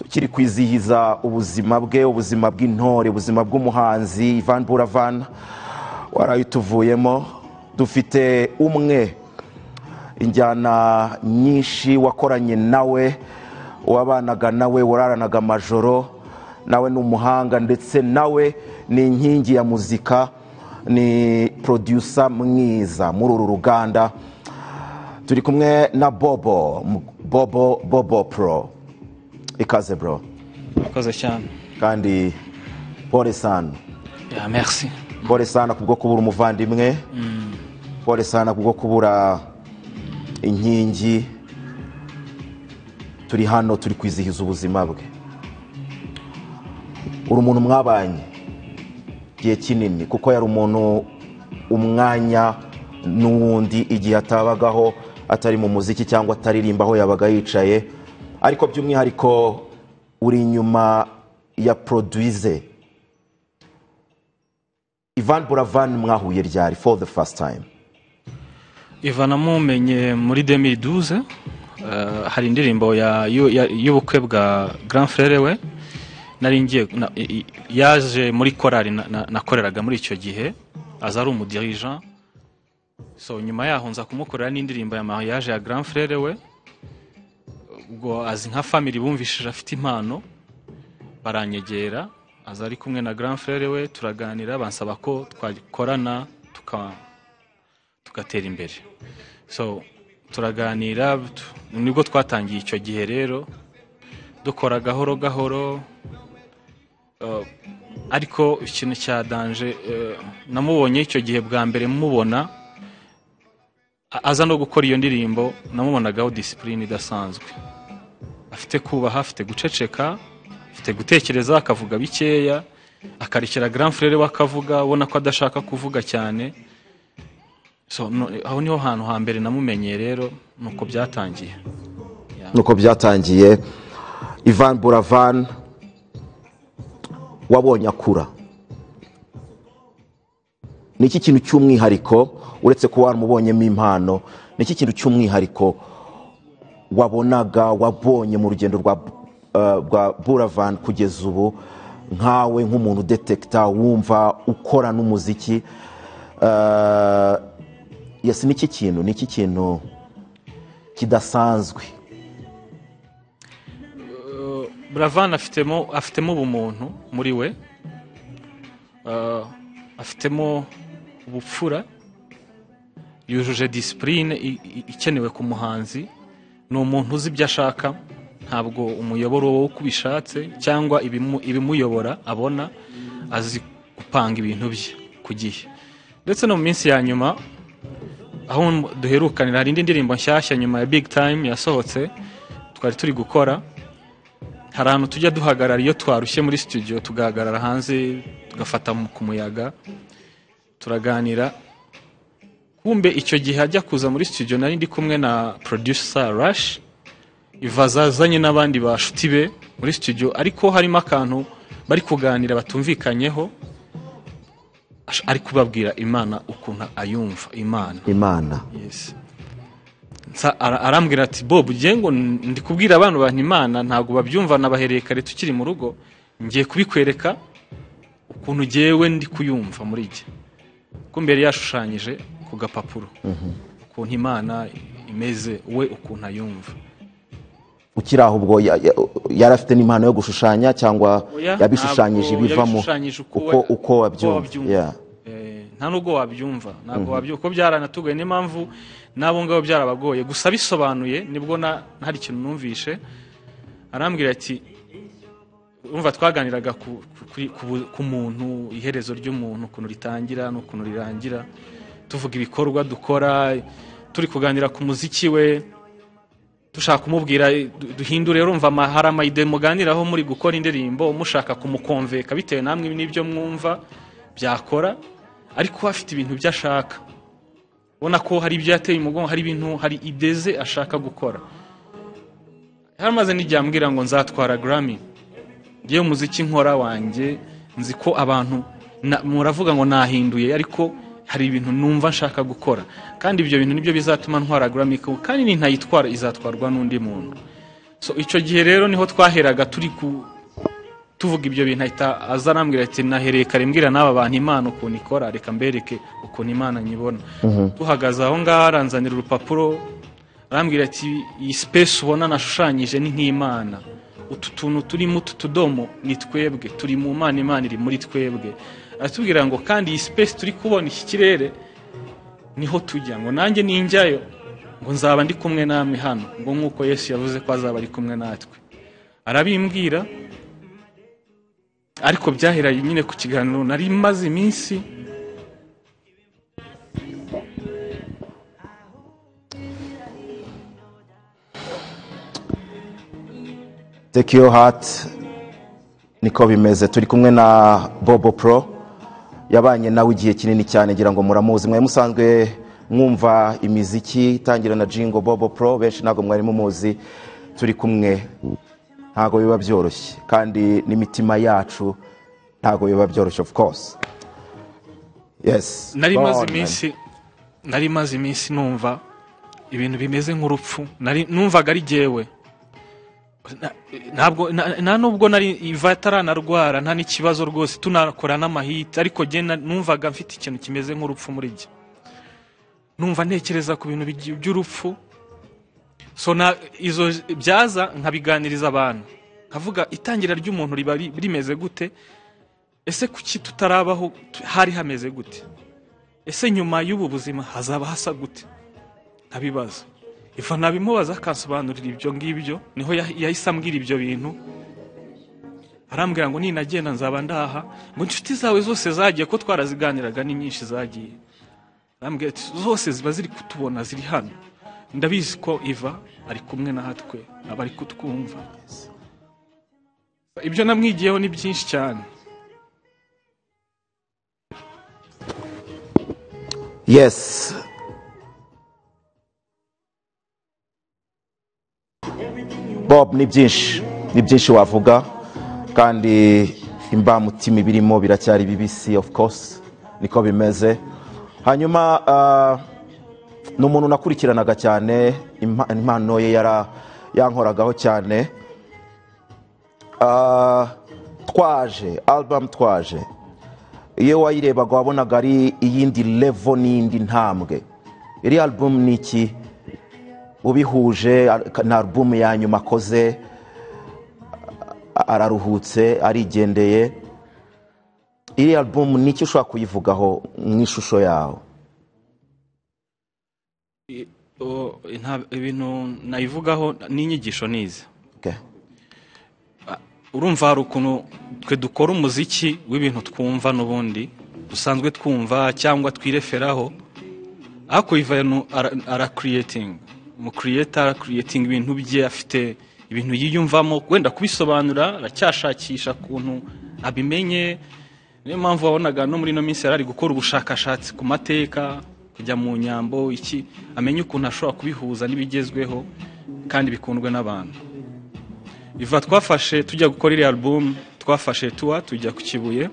kiri kwizihiza ubuzima bwe ubuzima bw'intore ubuzima bw'umuhanzi Ivan Buravan waraye utuvuyemo dufite umwe injyana nyinshi wakoranye nawe uwabanaga nawe wararanaga amajoro nawe ni umuhanga ndetse nawe ni inkingi ya muzika ni producer mwiza muri uru ruganda turi kumwe na bobo bobo bobo pro ikaze bro murakoze cyane kandi pole sana ya merci pole sana kubwo kubura umuvandimwe pole sana kubwo kubura inkingi turi hano turi kwizihiza ubuzima bwe uri umuntu mwabanye igihe kinini kuko yari umuntu umwanya n'uwundi igihe atabagaho atari mu muziki cyangwa ataririmba aho yabaga yicaye ariko by'umwihariko uri inyuma ya produwize ivan buravan mwahuye ryari for the first time ivana mumenye muri demiduze eh, hari indirimbo ya- y'u- ya- y'ubukwe bwa grand frere we nari ngiye na- i- i- yaje muri korali na- na- nakoreraga muri icyo gihe aza ari umudirija so nyuma yaho nza kumukorera n'indirimbo ya mariage ya grand frere we ubwo azi nka family bumvishije afite impano baranyegera aza ari kumwe na grand frere we turaganira bansaba ko twakorana tuka tugatera imbere so turaganira tu- nibwo twatangiye icyo gihe rero dukora gahoro gahoro eh, ariko ikintu cya danje eh, namubonye icyo gihe bwa mbere mubona a- aza no gukora iyo ndirimbo namubonagaho disipurine idasanzwe afite kubaha afite guceceka afite gutekereza akavuga bikeya akarekera grand frere we akavuga ubona ko adashaka kuvuga cyane so no, aho niho hantu hambere namumenyeye rero nuko byatangiye nuko byatangiye ivan buravan wabonye akura ni iki kintu cy'umwihariko uretse kuba waramubonyemo impano ni iki kintu cy'umwihariko wabonaga wabonye mu rugendo rwa eh, rwa buravan kugeza ubu nkawe nk'umuntu udetekita wumva ukora n'umuziki Eh, yesi ni iki kintu ni iki kintu kidasanzwe buravan afitemo afitemo ubumuntu muri we Eh, afitemo ubupfura yujuje disipurine ikenewe ku muhanzi ni umuntu uzi ibyo ashaka ntabwo umuyoboro wo uko ubishatse cyangwa ibimu- ibimuyobora abona azi gupanga ibintu bye ku gihe ndetse no mu minsi ya nyuma aho duherukanira hari indi ndirimbo nshyashya nyuma ya big time yasohotse twari turi gukora hari ahantu tujya duhagarara iyo twarushye muri studio tugahagarara hanze tugafata mu- ku muyaga turaganira kumbe icyo gihe ajya kuza muri studio nari ndi kumwe na producer Rush ivaza azanye n'abandi bashuti be muri studio ariko harimo akantu bari kuganira batumvikanyeho ash- ari kubabwira imana ukuntu ayumva imana imana Yes. Nsa- ara- arambwira ati bob ugiye ngo ndi kubwira abantu bantu imana ntabwo babyumva nabahereye kare tukiri mu rugo ngiye kubikwereka ukuntu ngewe ndi kuyumva muri jye ko mbere yashushanyije ku gapapuro ukuntu imana imeze we ukuntu ayumva ukiri aho ubwo ya- ya- yari afite n'impano yo gushushanya cyangwa Oya, yabishushanyije ntabwo ibivamo yabishushanyije uko uko we- uko uko wabyumva wabyumva. Yeah. Eh, nta nubwo wabyumva ntabwo wabyumva kuko byaranatugaye niyo mpamvu n'abo ngabo byarabagoye gusa bisobanuye nibwo na hari ikintu numvishe arambwira ati urumva twaganiraga ku, ku- kuri, ku, bu- ku muntu iherezo ry'umuntu ukuntu ritangira n'ukuntu rirangira tuvuga ibikorwa dukora turi kuganira ku muziki we dushaka kumubwira du- duhindure urumva ama- hari amayide muganiraho muri gukora indirimbo mushaka kumukonveka bitewe namwe n'ibyo mwumva byakora ariko afite ibintu byo ashaka ubona ko hari ibyo yateye umugongo hari ibintu hari ideze ashaka gukora yaramaze n'iryambwira ngo nzatwara Grammy ngewe umuziki nkora wanjye nzi ko abantu na- muravuga ngo nahinduye ariko hari ibintu numva nshaka gukora kandi ibyo bintu nibyo bizatuma ntwara Grammy kuko kandi nintayitwara izatwarwa n'undi muntu So, icyo gihe rero niho twaheraga turi ku tuvuga ibyo bintu ahita aza arambwira ati nahereye kare mbwira n'aba bantu imana ukuntu ikora reka mbereke ukuntu imana nyibona tuhagaze aho ngaho aranzanira urupapuro arambwira ati iyi sipesi ubona nashushanyije ni nk'imana utu tuntu turimo utu tudomo ni twebwe turi mu mana imana iri muri twebwe aratubwira ngo kandi iyi sipesi turi kubona iki kirere niho tujya ngo nanjye ninjyayo ngo nzaba ndi kumwe namwe hano ngo nk'uko yesu yavuze ko azaba ari kumwe natwe arabimbwira ariko byahera nyine ku kiganiro nari maze iminsi take your heart niko bimeze turi kumwe na bobo pro yabanye nawe igihe kinini cyane ngira ngo muramuzi mwari musanzwe mwumva imiziki itangira na jingo bobo pro benshi ntabwo mwari mumuzi turi kumwe ntabwo biba byoroshye kandi n'imitima yacu ntabwo biba byoroshye of course yes nari go maze on, man. iminsi nari maze iminsi numva ibintu bimeze nk'urupfu nari numvaga ari jyewe Na- ntabwo na- nta nubwo nari iva ataranarwara nta n'ikibazo rwose tunakora n'amahiti ariko jye na- numvaga mfite ikintu kimeze nk'urupfu muri jye numva ntekereza ku bintu bigi- by'urupfu so na izo byaza nkabiganiriza abantu nkavuga itangira ry'umuntu riba ri- rimeze gute ese kuki tutarabaho tu- hari hameze gute ese nyuma y'ubu buzima hazaba hasa gute nkabibaza iva nabimubaza akansobanurira ibyo ngibyo niho yah- yahise ambwira ibyo bintu arambwira ngo ninagenda nzaba ndaha ngo inshuti zawe zose zagiye ko twaraziganiraga ni nyinshi zagiye arambwira ati zose ziba ziri kutubona ziri hano ndabizi ko iva ari kumwe natwe aba ari kutwumva ibyo namwigiyeho ni byinshi cyane yes bob ni byinshi ni byinshi wavuga kandi imbamutima ibirimo biracyari bibisi of course niko bimeze hanyuma ah, ni umuntu nakurikiranaga cyane impa- impano ye yara yankoragaho cyane Ah, twaje album twaje iyo wayirebaga wabonaga ari iyindi levo n'indi ntambwe iri album ni iki ubihuje ar- ni album ya nyuma akoze a- araruhutse arigendeye iri album ni iki ushobora kuyivugaho mu ishusho yawe I- o- nta- ibintu nayivugaho n'inyigisho nize Okay. urumva hari ukuntu twe dukora umuziki w'ibintu twumva n'ubundi dusanzwe twumva cyangwa twireferaho ariko ivanu arakiriyetinga umukiriyeta arakiriyetinga ibintu bye afite ibintu yiyumvamo wenda kubisobanura aracyashakisha ukuntu abimenye niyo mpamvu wabonaga no muri ino minsi yari ari gukora ubushakashatsi ku mateka kujya mu nyambo iki amenye ukuntu ashobora kubihuza n'ibigezweho kandi bikundwe n'abantu iva twafashe tujya gukora iriya album twafashe tuwa tujya ku kibuye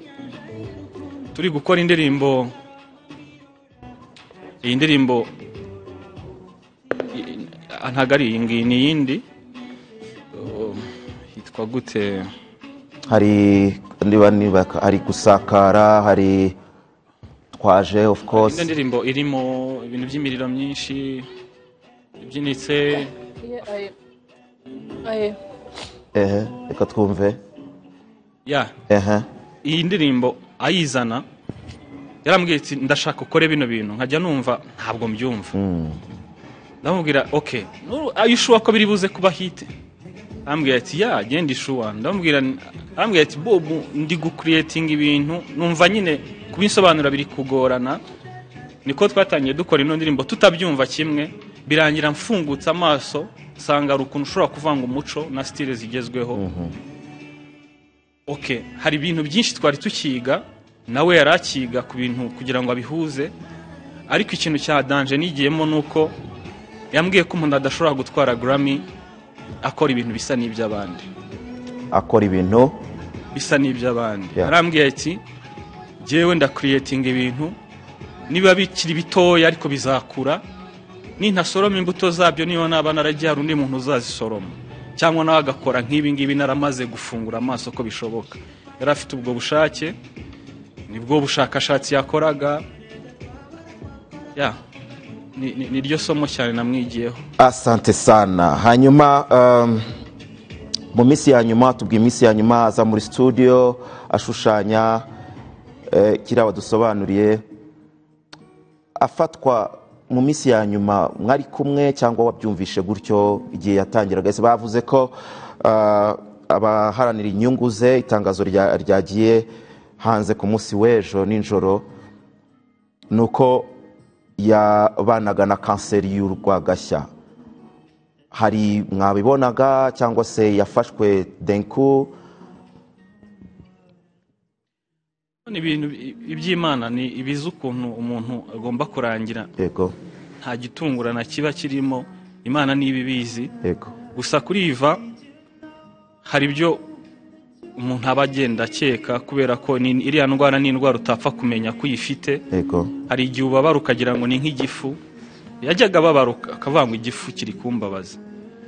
turi gukora indirimbo iyi ndirimbo i- i- ntabwo ari iyi ngiyi ni iyindi Um, yitwa gute hari niba niba hari gusakara hari twaje of course ino ndirimbo irimo ibintu by'imiriro myinshi ibyinitse Iyo ayo. Ayo. ehe reka twumve ya ehe iyi ndirimbo ayizana yarambwiye ati ndashaka ukore bino bintu nkajya numva ntabwo mbyumva ndamubwira oke ayishuwa ko biri buze kuba hite arambwira ati ya genda ishuwa ndamubwira arambwira ati bobu ndi gukiriyetinga ibintu numva nyine kubisobanura biri kugorana niko twatangiye dukora ino ndirimbo tutabyumva kimwe birangira mfungutse amaso nsanga hari ukuntu ushobora kuvanga umuco na sitire zigezweho oke hari ibintu byinshi twari tukiga nawe yari akiga ku bintu kugira ngo abihuze ariko ikintu cya danje nigiyemo ni uko yambwiye ko umuntu adashobora gutwara grammy akora ibintu bisa n'iby'abandi akora ibintu bisa n'iby'abandi Yeah. arambwiye ati jyewe ndakiriyetinga ibintu niba bikiri bitoya ariko bizakura nintasoroma imbuto zabyo niba naba naragiye hari undi muntu uzazisoroma cyangwa nawe agakora nk'ibi ngibi naramaze gufungura amaso ko bishoboka yari afite ubwo bushake nibwo bushakashatsi yakoraga ya ni- ni- ni ryo somo cyane namwigiyeho asante sana hanyuma um, mu minsi ya nyuma tubwiye iminsi ya nyuma aza muri studio ashushanya eh, kiriya wadusobanuriye afatwa mu minsi ya nyuma mwari kumwe cyangwa wabyumvishe gutyo igihe yatangiraga ese bavuze ko ah, abaharanira inyungu ze itangazo rya- ryagiye hanze ku munsi w'ejo nijoro ni uko yabanaga na kanseri y'urwagashya hari mwabibonaga cyangwa se yafashwe denku ni ibintu bi- iby'imana ni ibizi ukuntu umuntu agomba kurangira yego nta gitungurana kiba kirimo imana niba ibizi yego gusa kuri iva hari ibyo umuntu aba agenda akeka kubera ko ni- iriya ndwara ni indwara utapfa kumenya ko uyifite yego hari igihe ubabara ukagira ngo ni nk'igifu yajyaga ababara uka- akavuga ngo igifu kiri kumbabaza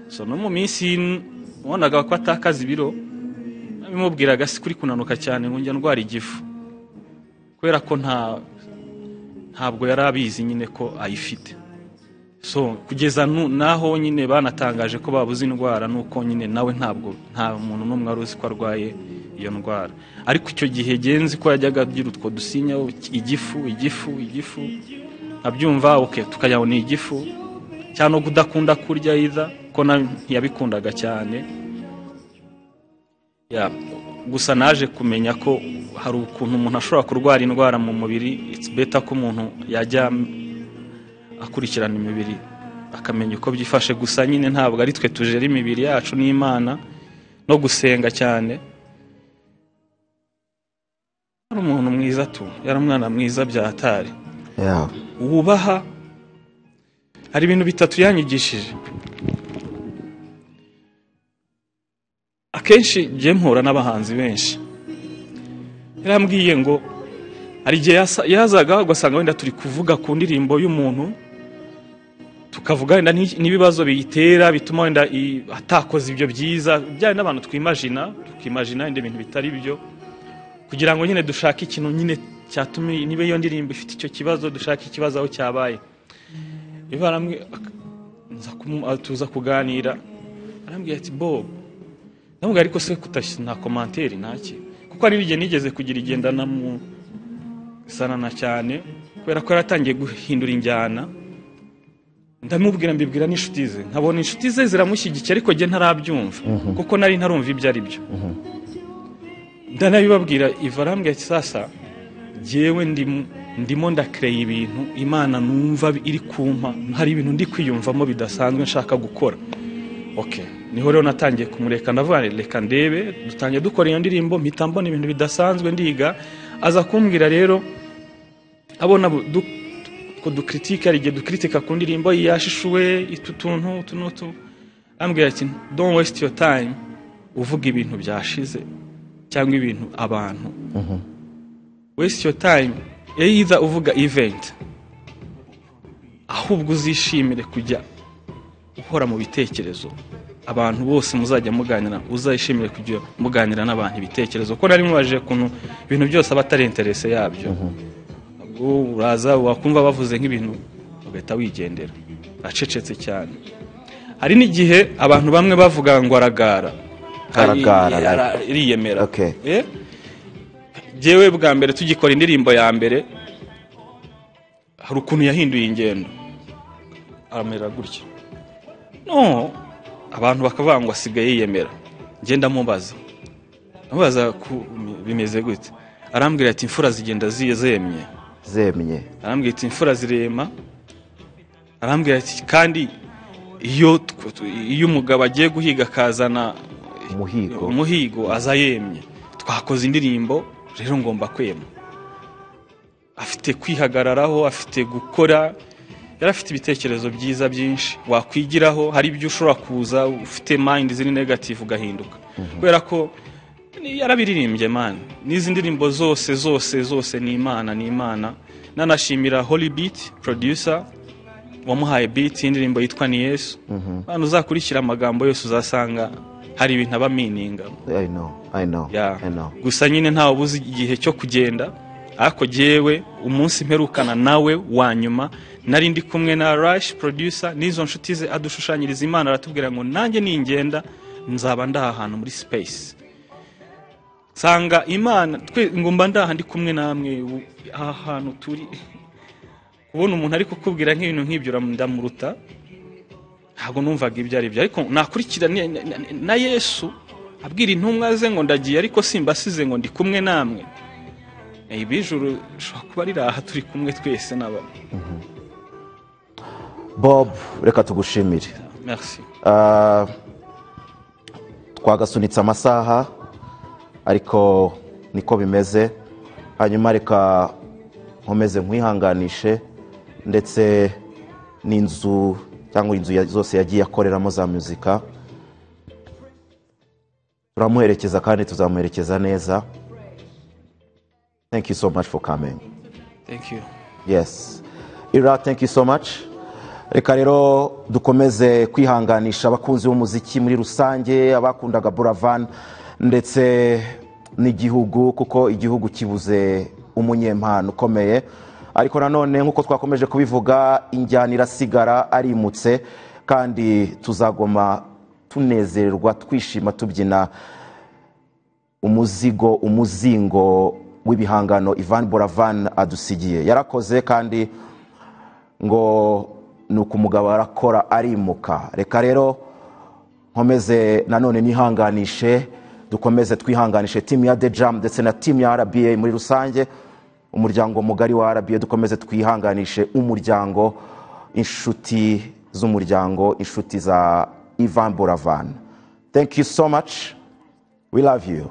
so no mu minsi y'in- wabonaga ko atakaza ibiro bimubwiraga si kuri kunanuka cyane ngo njya ndwara igifu kubera ko nta ntabwo yari abizi nyine ko ayifite so kugeza nu- n'aho nyine banatangaje ko babuze indwara nuko nyine nawe ntabwo nta muntu n'umwe wari uzi ko arwaye iyo ndwara ariko icyo gihe genzi ko yajyaga agira utwo dusinya igifu igifu igifu abyumva oke tukajya ngo ni igifu cyangwa no kudakunda kurya yiza ko na- ntiyabikundaga cyane Ya, gusa naje kumenya ko hari ukuntu umuntu ashobora kurwara indwara mu mubiri it's better ko umuntu yajya akurikirana imibiri akamenya uko byifashe gusa nyine ntabwo ari twe tujera imibiri yacu n'imana no gusenga cyane yari umuntu mwiza tu yari umwana mwiza byatari ya wubaha hari ibintu bitatu yanyigishije akenshi njye mpura n'abahanzi benshi yarambwiye ngo hari igihe yasa- yazaga ugasanga wenda turi kuvuga ku ndirimbo y'umuntu tukavuga wenda n'iki- n'ibibazo biyitera bituma wenda i- atakoze ibyo byiza bya n'abantu twimajina tukimajina ibindi bintu bitari byo kugira ngo nyine dushake ikintu nyine cyatuma niba iyo ndirimbo ifite icyo kibazo dushake ikibazo aho cyabaye ivaramwe tuza kuganira arambwira ati bob ndamubwira ariko se kutashyize nta komanteri ntaki kuko hari igihe nigeze kugira igendana mu sanana cyane kubera ko yari atangiye guhindura injyana ndamubwira mbibwira n'inshuti ze nkabona inshuti ze ziramushyigikiye ariko njye ntarabyumva kuko nari ntarumva ibyo ari byo ndanabibabwira iva arambwira ati sasa jyewe ndimo ndimo ndakireye ibintu imana numva iri kumpa hari ibintu ndi kwiyumvamo bidasanzwe nshaka gukora ok niho rero natangiye kumureka ndavuga nti reka ndebe dutangiye dukora iyo ndirimbo mpita mbona ibintu bidasanzwe ndiga aza kumbwira rero abona bu- du- ko dukritika hari igihe dukritika ku ndirimbo yashishuwe utu tuntu utu n'utu ambwira ati don't waste your time uvuga ibintu byashize cyangwa ibintu abantu waste your time either uvuga event ahubwo uzishimire kujya uhora mu bitekerezo abantu bose muzajya muganira uzayishimire kujya muganira n'abantu ibitekerezo ko nari mubajije ukuntu ibintu byose aba atari interese yabyo ubwo uraza wakumva bavuze nk'ibintu ugahita wigendera acecetse cyane hari n'igihe abantu bamwe bavuga ngo aragara Aragara, Ari- ara- iriyemera Okay. Eh? Jewe bwa mbere tugikora indirimbo ya mbere hari ukuntu yahinduye ingendo aramera gutya no abantu bakavuga ngo asigaye yiyemera ngenda mubaza amubaza ku- bimeze gute arambwira ati imfura zigenda zi- zemye zemye arambwira ati imfura zirema arambwira ati kandi iyo tw- tw- iyo umugabo agiye guhiga akazana umuhigo umuhigo aza yemye twakoze indirimbo rero ngomba kwema afite kwihagararaho afite gukora yari afite ibitekerezo byiza byinshi wakwigiraho hari ibyo ushobora kuza ufite mayindi ziri negativu ugahinduka kubera ko ni- yarabiririmbye mani n'izi ndirimbo zose zose zose ni imana ni imana nanashimira holibiti producer wamuhaye biti y'indirimbo yitwa ni yesu hano uzakurikira amagambo yose uzasanga hari ibintu aba mininga I know, I know, Ya. I know. gusa nyine ntawe ubuze igihe cyo kugenda ariko jyewe umunsi mperukana nawe wa nyuma nari ndi kumwe na rashi producer n'izo nshuti ze adushushanyiriza imana aratubwira ngo nanjye ningenda nzaba ndaha ahantu muri space nsanga imana twe ngomba ndaha ndi kumwe namwe ubu aha hantu turi kubona umuntu ari kukubwira nk'ibintu nk'ibyo ndamuruta ntabwo numvaga ibyo ari byo ariko nakurikira ni- ni- ni- na yesu abwira intumwa ze ngo ndagiye ariko simbasize ngo ndi kumwe namwe ibi ijuru rishobora kuba riri aha turi kumwe twese naba bob reka tugushimire merci Ah, twagasunitse amasaha ariko niko bimeze hanyuma reka nkomeze nkwihanganishe ndetse n'inzu cyangwa inzu ya- zose yagiye akoreramo za muzika turamuherekeza kandi tuzamuherekeza neza thank you so much for coming thank you Yes. Ira, thank you so much. Reka rero dukomeze kwihanganisha abakunzi b'umuziki muri rusange, abakundaga Buravan ndetse n'igihugu kuko igihugu kibuze umunyempano ukomeye. Ariko nanone nk'uko twakomeje kubivuga, injyana irasigara arimutse kandi tuzagoma tunezererwa twishima tubyina umuzigo umuzingo w'ibihangano Ivan Buravan adusigiye yarakoze kandi ngo ni uko umugabo arakora arimuka reka rero nkomeze nanone nihanganishe dukomeze twihanganishe timu ya The Jam ndetse na timu ya RBA muri rusange umuryango mugari wa RBA dukomeze twihanganishe umuryango inshuti z'umuryango inshuti za Ivan Buravan thank you so much we love you